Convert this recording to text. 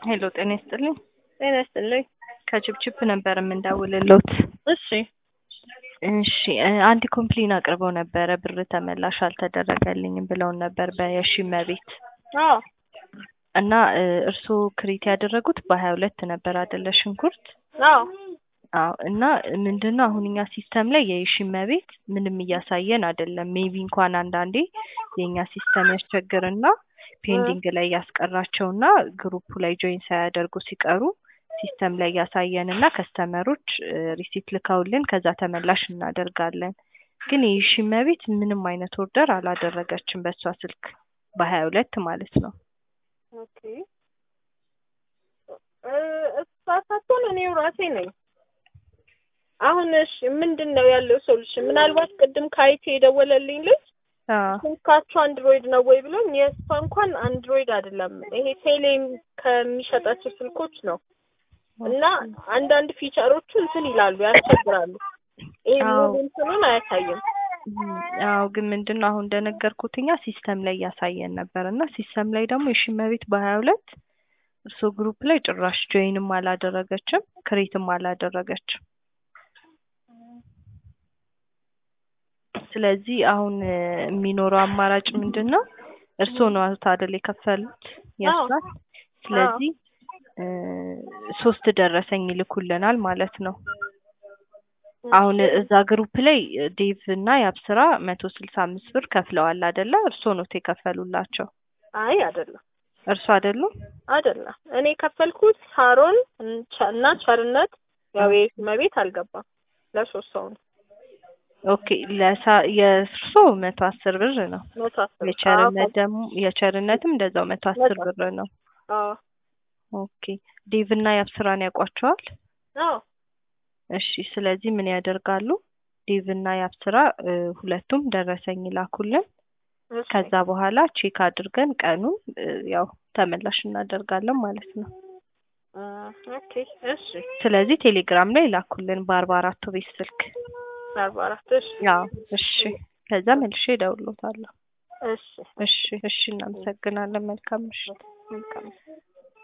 ሄሎ ጤና ይስጥልኝ። ጤና ይስጥልኝ። ከችፕችፕ ነበር የምንደውልሎት። እሺ እሺ እ አንድ ኮምፕሌን አቅርበው ነበረ ብር ተመላሽ አልተደረገልኝም ብለውን ነበር በየሺመ ቤት አዎ እና እ እርስዎ ክሬት ያደረጉት በሀያ ሁለት ነበር አይደለ ሽንኩርት? አዎ አዎ እና ምንድን ነው አሁን እኛ ሲስተም ላይ የሺመ ቤት ምንም እያሳየን አይደለም። ሜቢ እንኳን አንዳንዴ የእኛ ሲስተም ያስቸግርና ፔንዲንግ ላይ ያስቀራቸውና ግሩፑ ላይ ጆይን ሳያደርጉ ሲቀሩ ሲስተም ላይ ያሳየንና ከስተመሮች ሪሲት ልከውልን ከዛ ተመላሽ እናደርጋለን። ግን የሺመ ቤት ምንም አይነት ኦርደር አላደረገችም በእሷ ስልክ በሀያ ሁለት ማለት ነው። ኦኬ እ እሷ ሳትሆን እኔው ራሴ ነኝ። አሁን እሺ ምንድን ነው ያለው ሶሉሽን? ምናልባት ቅድም ከአይቲ የደወለልኝ ልጅ አዎ ስልካችሁ አንድሮይድ ነው ወይ ብሎኝ የእሷ እንኳን አንድሮይድ አይደለም ይሄ ቴሌም ከሚሸጣቸው ስልኮች ነው እና አንዳንድ ፊቸሮቹ እንትን ይላሉ ያስቸግራሉ። ይሄ አዎ። ሙሉ እንትኑን አያሳይም። አዎ ግን ምንድን ነው አሁን እንደነገርኩት እኛ ሲስተም ላይ እያሳየን ነበር እና ሲስተም ላይ ደግሞ የሺመ ቤት በሀያ ሁለት እርስዎ ግሩፕ ላይ ጭራሽ ጆይንም አላደረገችም ክሬትም አላደረገችም። ስለዚህ አሁን እ የሚኖረው አማራጭ ምንድን ነው? እርስዎ ነው አይደል የከፈሉት የእሷን። ስለዚህ እ ሶስት ደረሰኝ ይልኩልናል ማለት ነው። አሁን እዛ ግሩፕ ላይ ዴቭ እና የአብስራ መቶ ስልሳ አምስት ብር ከፍለዋል አይደለ? እርስዎ ኖት የከፈሉላቸው አይ አይደለም እርሱ አይደሉም? አይደለም እኔ የከፈልኩት ሳሮን እንቻ- እና ቸርነት ያው የሺመ ቤት አልገባም ለሶስት ሰው ነው ኦኬ ለሳ የእርሶ መቶ አስር ብር ነው። መቶ አስር የቸርነት ደግሞ የቸርነትም እንደዛው መቶ አስር መቶ ብር ነው። አዎ ኦኬ ዴቭ እና የአብስራን ያውቋቸዋል? አዎ እሺ ስለዚህ ምን ያደርጋሉ? ዴቭ እና የአብስራ እ ሁለቱም ደረሰኝ ይላኩልን። እሺ ከዛ በኋላ ቼክ አድርገን ቀኑን እ ያው ተመላሽ እናደርጋለን ማለት ነው። እ ኦኬ እሺ ስለዚህ ቴሌግራም ላይ ላኩልን በአርባ አራቱ ቤት ስልክ። አርባ አራት እሺ ያው እሺ ከዛ መልሼ እደውልዎታለሁ። እሺ እሺ እሺ እናመሰግናለን። መልካም ምሽት። መልካም